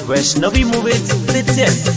Vaishnavi movies presents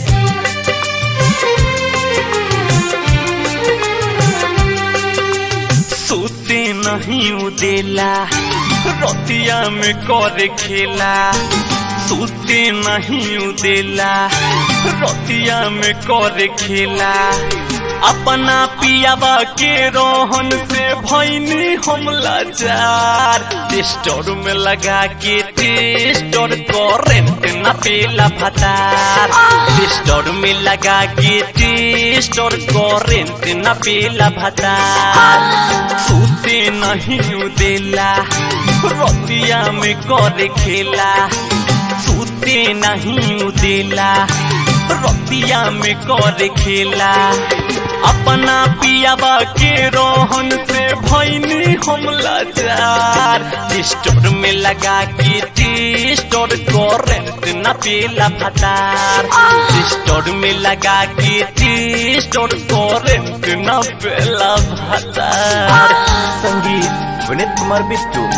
सोते नहीं उदेला रतिया में कर खेला सोते नहीं उदेला रतिया में कर खेला अपना पियाबा के रोहन से भैनी हम लाचार टेस्टर में लगा के टेस्टर करेंट न पेला भतार टेस्टर में लगा के टेस्टर करेंट न पेला भतार सूते नहीं उदेला रतिया में कर खेला सूते नहीं उदेला रतिया में कर खेला अपना पियाबा के रोहन से भैनी हम लाचार टेस्टर में लगा के टेस्टर करेंट न पेला भतार टेस्टर में लगा के टेस्टर करेंट न पेला भतार संगीत Vineet Kumar Bittu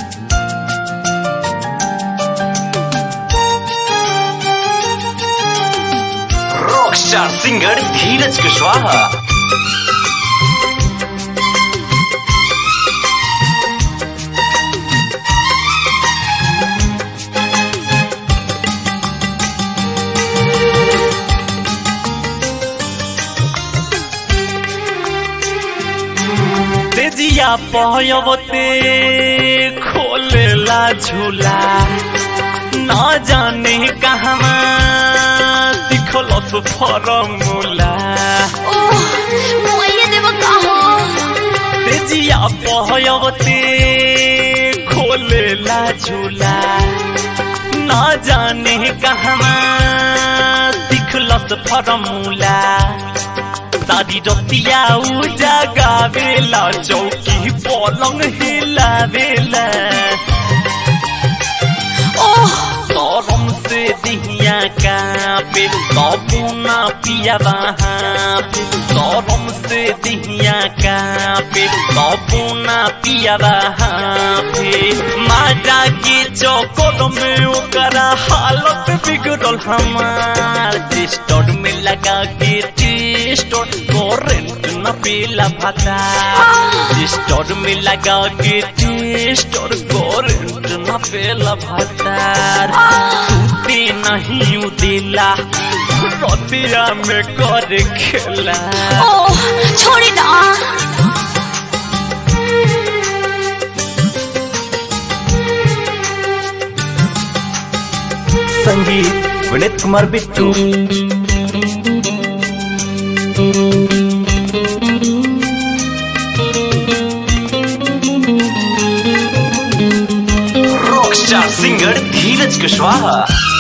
rock star singer Dheeraj Kushwaha तेजिया पहयवते खोलेला झूला न जाने कहवा दिखलस फरमुला ओह मुआइया देव कहो तेजिया पहयवते खोलेला झूला न जाने कहवा दिखलस फरमुला सारी रतिया उजा गावेला चौकी पलंग हिलावेला ओह गरम से दिहिया कापे तबुना पिया वहाँ पे गरम से दिहिया कापे तबुना पिया वहाँ पे माजा के चौकोर में ओकरा हालत बिगड़ल हमार टेस्टर में लगा के टेस्टर करेंट न पेला भाता टेस्टर में लगा के टेस्टर करेंट न पेला भातार सूते नहीं उदेला रतिया में कर खेला ओह छोड़ी ना संगीत Vineet Kumar Bittu rock star singer Dheeraj Kushwaha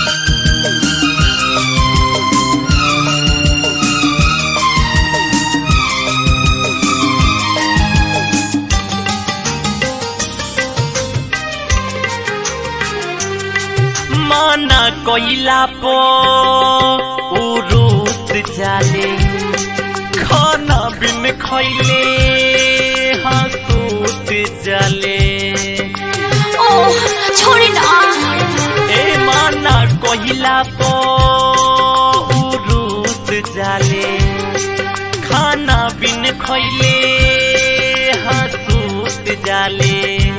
माना कोइला पो उरुत जाले खाना बिन खैले हसूत जाले ओह छोड़ी ना ए माना कोइला पो उरुत जाले खाना बिन खैले हसूत जाले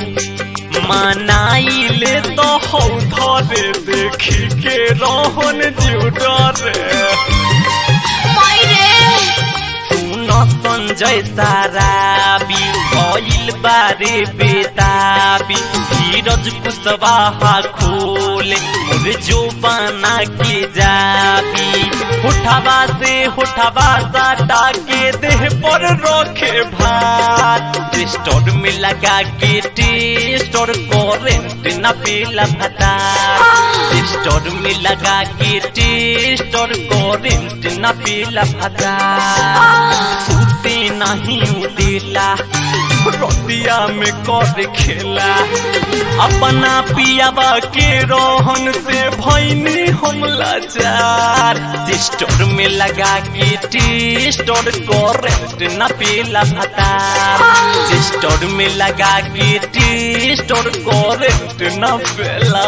मनाइले तो हौ धरे देखी के रोहन जीव डरे माई रे सुन संजय ताराबी भइल बारे बेताबी धीरज कुशवाहा खोले मोरे जो बना के जाबी उठावा से उठावा साटा के देह पर रखे भात टेस्टर में लगा के टेस्टर करेंट न पेला भता टेस्टर में लगा के टेस्टर करेंट न पेला भता सूते नहीं उदेला रतिया में कर खेला अपना पियाबा के रोहन से भैनी हो हम लाचार टिस्टोर में लगा के टिस्टोर करेंट न पीला भतार टिस्टोर में लगा के टिस्टोर करेंट न पीला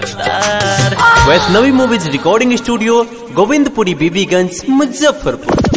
भतार Vaishnavi movies recording studio Govindpuri Bibiganj Muzaffarpur